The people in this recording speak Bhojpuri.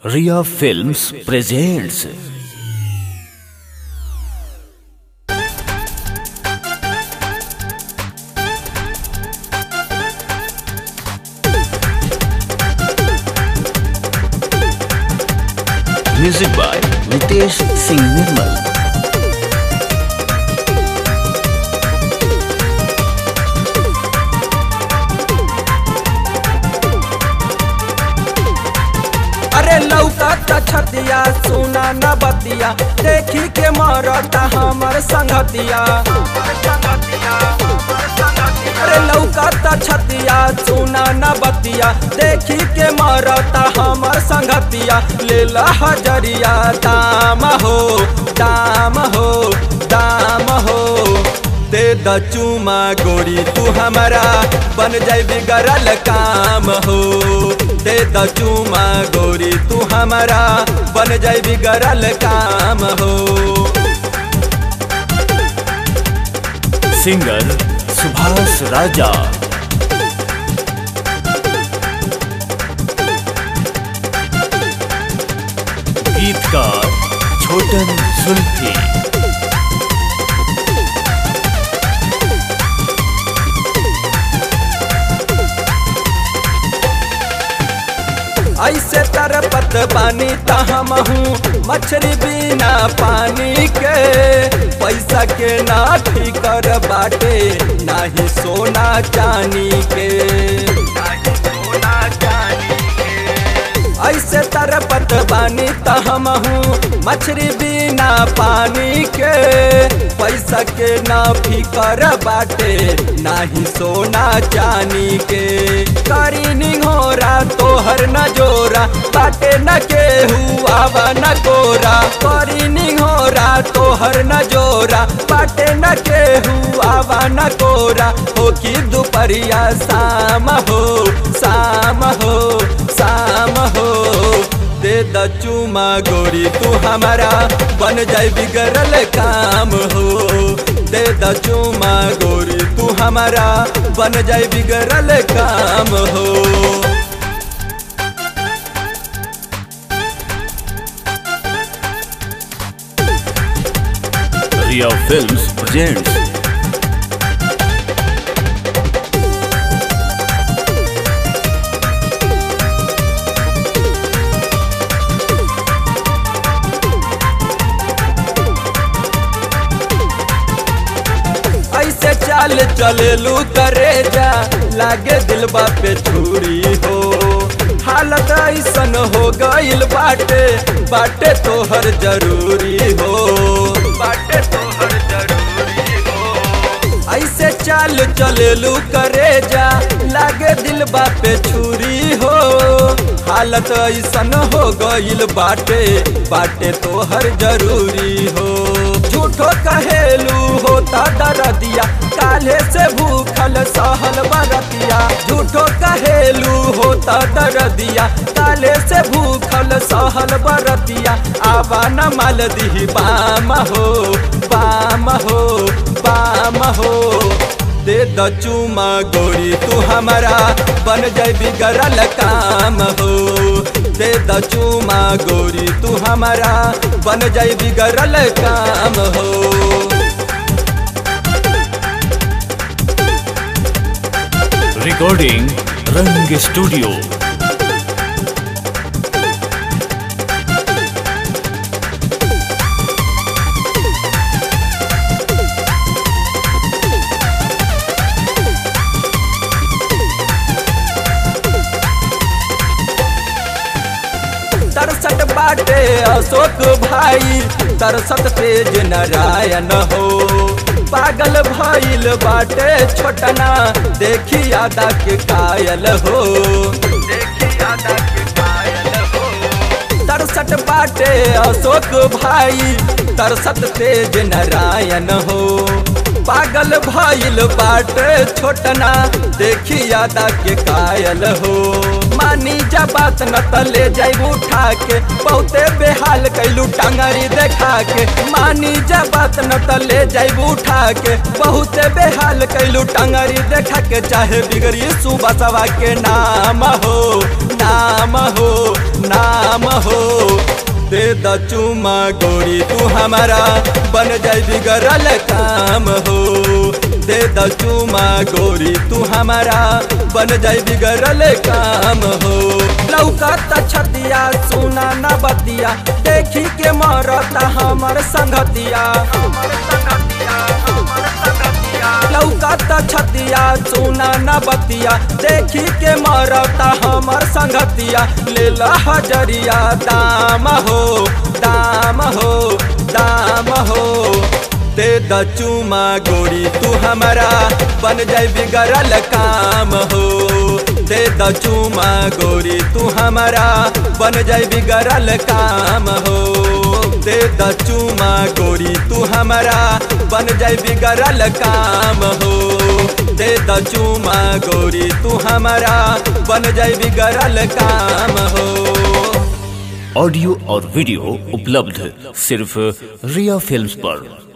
Ria Films presents Music by Nitesh Singh Nirmal. अरे लौका छतिया सुना न बतिया देखी के मरता हमर संगतिया अरे लौका छतिया सुना न बतिया देखी के मरता हमर संगतिया ले ला हजरिया दाम हो दाम हो दाम हो दे द चूमा गोरी तू हमारा बन जाई बिगड़ल काम हो दे द चूमा गोरी तू हमारा बन जाई बिगड़ल काम हो सिंगर सुभाष राजा गीतकार छोटन सुल्फी ऐसे तरपत बानी तहमहू मछली बिना पानी के पैसा के ना फिकर बाटे नाही सोना चानी के नाही सोना चानी के ऐसे तरपत बानी तहमहू मछली बिना पानी के पैसा के ना फिकर बाटे नाही सोना चानी के करी निहोरा तोहर न जोरा बाटे न के हुआ न गोरा करी निहोरा तोहर न जोरा बाटे न के हुआ न गोरा हो कि दुपहरिया शाम हो शाम हो शाम हो दे द चूमा गोरी तू हमारा बन जाए बिगड़ल काम हो दे द चूमा गोरी तू हमारा बन जाए बिगड़ल काम हो Ria Films presents ऐसे चाल चलेलू करे जा लागे दिलबा पे छुरी हो हालत ऐसन हो गइल बाटे बाटे तोहर जरूरी हो बाटे तोहर जरूरी हो ऐसे चाल चलेलू करे जा लागे दिलबा पे छुरी हो हालत ऐसन हो गइल बाटे बाटे तोहर जरूरी हो झूठो कहेलू होता दरदिया काले से भूखल सहल बरतिया झूठो कहेलू होता दरदिया काले से भूखल सहल बरतिया आवा न माल दी बाम हो बाम हो बाम हो दे द चूमा गोरी तू हमारा बन जाए बिगड़ल काम हो दे द चूमा गोरी तू हमारा बन जाए बिगड़ल काम हो recording Rang Studio. तरसट बाटे अशोक भाई तरसत तेज नारायण हो पागल भइल बाटे छोटना देखी आदा के कायल हो देखी आदा के कायल हो तरसट बाटे अशोक भाई तरसत तेज नारायण हो पागल भइल बाटे छोटना देखी आदा के कायल हो मानी जा बात न त ले जाई उठा के बहुते बेहाल कैलू टांगरी देखा के मानी जा बात न त ले जाई उठा के बहुते बेहाल कैलू टांगरी देखा के चाहे बिगड़ी सुबह सवा के नाम हो नाम हो नाम हो द चुमा गोरी तू हमारा बन जाई बिगड़ल काम हो दे द चुमा गोरी तू हमारा बन जाई बिगड़ल काम हो लौकत छतिया सुना न बतिया देखी के मरता हमर संगतिया लौकत छतिया सुना न बतिया देखी के मरता हमर संगतिया ले हजरिया दाम हो दाम हो दाम हो दे द चुमा गोरी तू हमारा बन जाई बिगड़ल काम हो दे द चुमा गोरी तू हमारा बन जाई बिगड़ल काम हो दे द चुमा गोरी तू हमारा बन जाई बिगड़ल काम हो दे द चुमा गोरी तू हमारा बन जाई बिगड़ल काम हो ऑडियो और वीडियो उपलब्ध सिर्फ रिया फिल्म्स पर